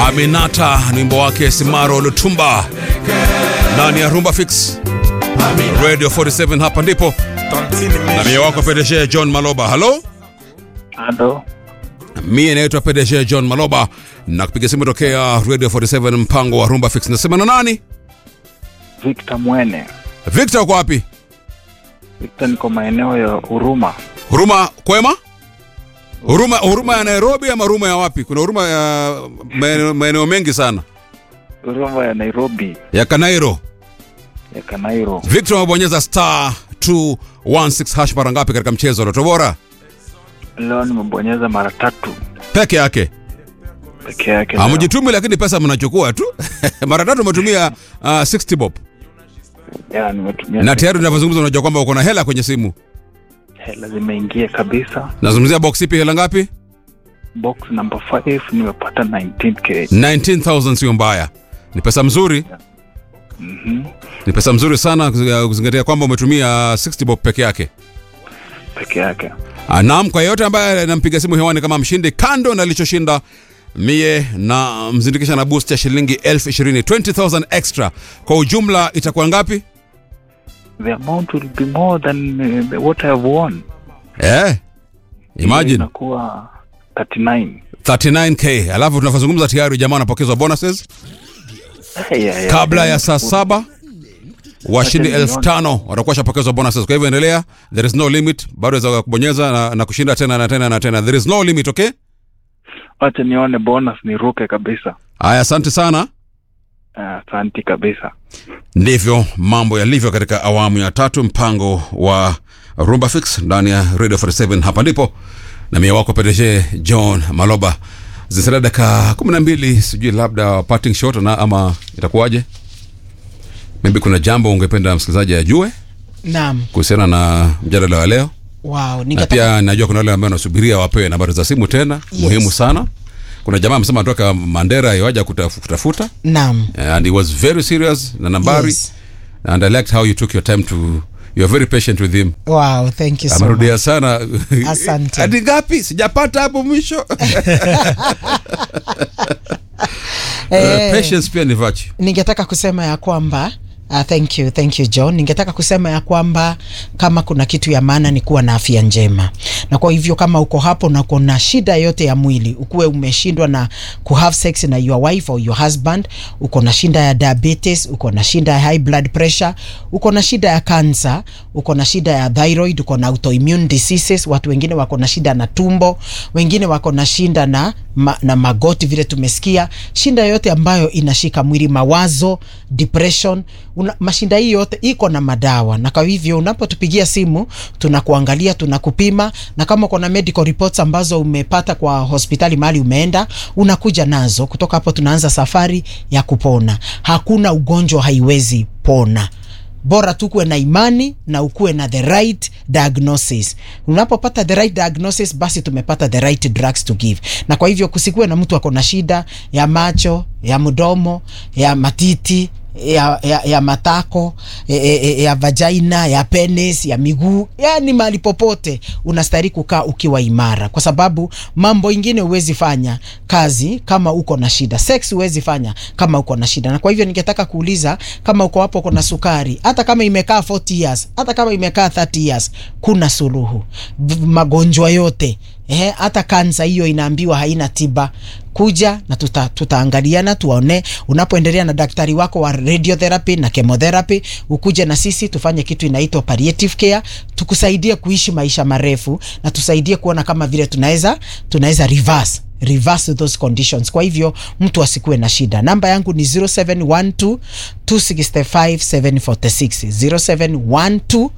Aminata ni wimbo wake Simaro Lutumba ndani ya Rumba Fix Radio 47. Hapa ndipo na mie wako PDG John Maloba. Halo, Halo, mie naitwa PDG John Maloba na kupiga simu tokea Radio 47 mpango wa Rumba Fix. Nasema na nani? Victor Mwene. Victor, uko wapi? Victor, niko maeneo ya Huruma. Huruma kwema? Huruma, huruma ya Nairobi ama huruma ya wapi? Kuna huruma ya maeneo maeneo mengi sana Huruma ya Nairobi ya Kanairo. ya Kanairo. Victor amebonyeza star 216 hash mara ngapi katika mchezo wa Lotto Bora? Leo nimebonyeza mara tatu Peke yake. peke yake. leo. Hamjitumi lakini pesa mnachukua tu. mara tatu umetumia uh, 60 bob. Ya, nimetumia Na tayari tunavyozungumza unajua kwamba uko na hela kwenye simu. hela zimeingia kabisa. Nazungumzia box ipi hela ngapi? Box number 5 nimepata 19k. 19000 sio mbaya. Ni pesa mzuri. Mhm. Ni pesa mzuri sana kuzi- kuzingatia kwamba umetumia 60 bob peke yake. Peke yake. Ah, Naam, kwa yeyote ambaye nampiga simu hewani kama mshindi, kando na alichoshinda mie na mzindikisha na boost ya shilingi elfu ishirini 20000 extra. Kwa ujumla itakuwa ngapi? The amount will be more than uh, what I have won. Eh, imagine Inakuwa 39. 39k. Alafu tunavyozungumza tayari jamaa anapokezwa bonuses Eh, ya, ya. kabla ya saa saba washindi Acha elfu nione. tano watakuwa shapokezwa bonuses. Kwa hivyo endelea, there is no limit, bado waweza kubonyeza na, na kushinda tena na tena na tena. There is no limit, okay? Wacha nione bonus niruke kabisa. Haya, asante sana. Ah, Asante kabisa. ndivyo mambo yalivyo katika awamu ya tatu mpango wa rumba fix ndani ya radio 47 hapa ndipo na mia wako pdg john maloba zisalia dakika kumi na mbili sijui labda parting shot na ama itakuwaje maybe kuna jambo ungependa msikilizaji ajue Naam. kuhusiana na mjadala wa leo Wow, na ningetaka pia najua kuna wale ambao wanasubiria wapewe nambari za simu tena Yes. muhimu sana kuna jamaa amesema anatoka mandera iwaja kutaf- kutafuta Naam. and he was very serious na nambari Yes. and I liked how you took your time to you're very patient with him Wow, thank you so much. amerudia sana Asante. hadi ngapi sijapata hapo mwisho Eh, Uh, patience pia ni virtue ningetaka kusema ya kwamba Uh, thank you, thank you John. Ningetaka kusema ya kwamba kama kuna kitu ya maana ni kuwa na afya njema, na kwa hivyo kama uko hapo na uko na shida yote ya mwili, ukuwe umeshindwa na kuhave sex na your wife or your husband, uko na shida ya diabetes, uko na shida ya high blood pressure, uko na shida ya cancer, uko na shida ya thyroid, uko na autoimmune diseases, watu wengine wako na shida na tumbo, wengine wako na shida na ma, na magoti vile tumesikia, shinda yote ambayo inashika mwili, mawazo, depression, una, mashinda hii yote iko na madawa, na kwa hivyo unapotupigia simu tunakuangalia, tunakupima, na kama uko na medical reports ambazo umepata kwa hospitali mahali umeenda, unakuja nazo. Kutoka hapo tunaanza safari ya kupona. Hakuna ugonjwa haiwezi pona bora tu kuwe na imani na ukuwe na the right diagnosis. Unapopata the right diagnosis, basi tumepata the right drugs to give. Na kwa hivyo kusikuwe na mtu ako na shida ya macho, ya mdomo, ya matiti ya, ya, ya matako ya, ya, ya vagina ya penis ya miguu, yani mahali popote unastahili kukaa ukiwa imara, kwa sababu mambo ingine huwezi fanya kazi kama uko na shida. Sex huwezi fanya kama uko na shida, na kwa hivyo ningetaka kuuliza kama uko hapo, uko na sukari, hata kama imekaa 40 years, hata kama imekaa 30 years, kuna suluhu V- magonjwa yote Eh, hata kansa hiyo inaambiwa haina tiba. Kuja na tuta, tutaangaliana tuone, unapoendelea na daktari wako wa radiotherapy na chemotherapy, ukuje na sisi tufanye kitu inaitwa palliative care, tukusaidie kuishi maisha marefu na tusaidie kuona kama vile tunaweza tunaweza reverse reverse those conditions. Kwa hivyo mtu asikuwe na shida. Namba yangu ni 0712 265 746 0712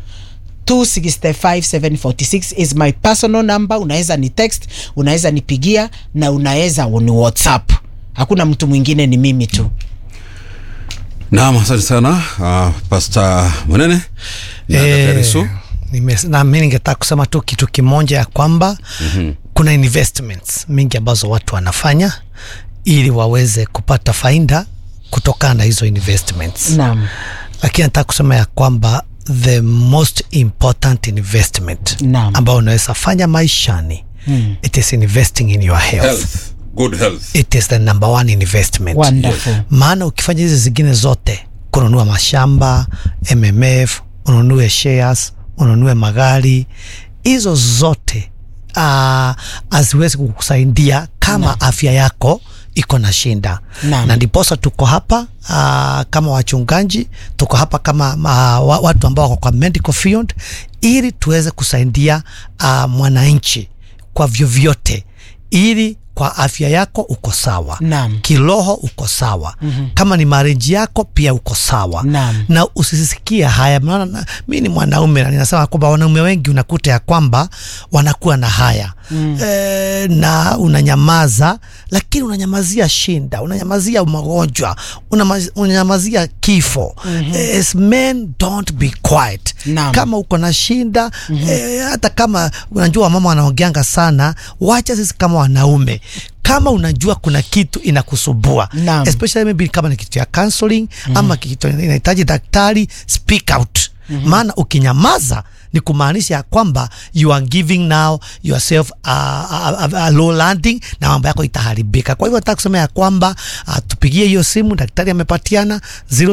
265746 is my personal number. Unaweza ni text, unaweza nipigia na unaweza ni WhatsApp. Hakuna mtu mwingine, ni mimi tu. naam asante sana uh, pasta mwenene na Eh, Daktari Su. nime- na mi ningetaka kusema tu kitu kimoja ya kwamba mm-hmm. kuna investments mingi ambazo watu wanafanya ili waweze kupata faida kutokana na hizo investments Naam. lakini nataka kusema ya kwamba the most important investment Naam. ambayo unaweza fanya maishani mm. it is investing in your health, Health. good health it is the number one investment Wonderful. maana ukifanya hizi zingine zote kununua mashamba mmf ununue shares ununue magari hizo zote uh, haziwezi kukusaidia kama Naam. afya yako iko na shinda Naam. na ndiposa tuko hapa uh, kama wachungaji tuko hapa kama uh, wa- watu ambao wako kwa medical field ili tuweze kusaidia uh, mwananchi kwa vyovyote ili kwa afya yako uko sawa Naam. kiroho uko sawa mm-hmm. kama ni mareji yako pia uko sawa Naam. na usisikie haya maana na- mi ni mwanaume na ninasema kwamba wanaume wengi unakuta ya kwamba wanakuwa na haya mm. e, na unanyamaza lakini unanyamazia shinda unanyamazia magonjwa unamaz- unanyamazia kifo mm-hmm. As men don't be quiet Naam. kama uko na shinda mm-hmm. e, hata kama unajua mama wanaongeanga sana wacha sisi kama wanaume kama unajua kuna kitu inakusubua Naam. especially maybe kama ni kitu ya counseling mm. ama kitu inahitaji daktari speak out mm-hmm. maana ukinyamaza ni kumaanisha ya kwamba you are giving now yourself a, a, a, a low landing na mambo yako itaharibika kwa hivyo nataka kusema ya kwamba uh, tupigie hiyo simu daktari amepatiana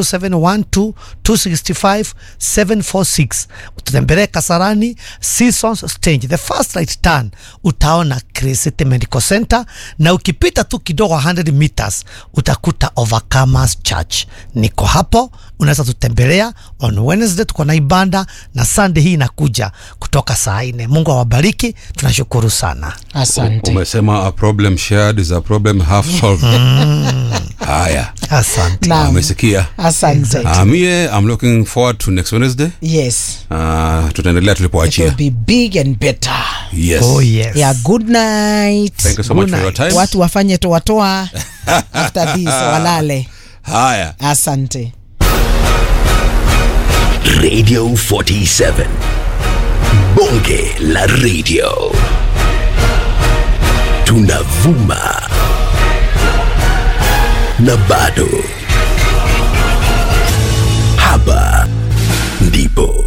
0712 265 746 ututembelee kasarani seasons stage the first right turn utaona Crescent medical center na ukipita tu kidogo 100 meters utakuta overcomers church niko hapo unaweza tutembelea on wednesday tuko na ibada na sunday hii inakuja kutoka saa nne mungu awabariki tunashukuru sana asante umesema a problem shared is a problem half solved haya asante Naam. amesikia asante uh, mie i'm looking forward to next wednesday yes uh, tutaendelea it will tulipoachia be big and better yes oh yes yeah good night thank you so Good much for your night. time watu wafanye toatoa after this walale haya asante Radio 47. Bonge la radio. Tunavuma. Na bado. Hapa ndipo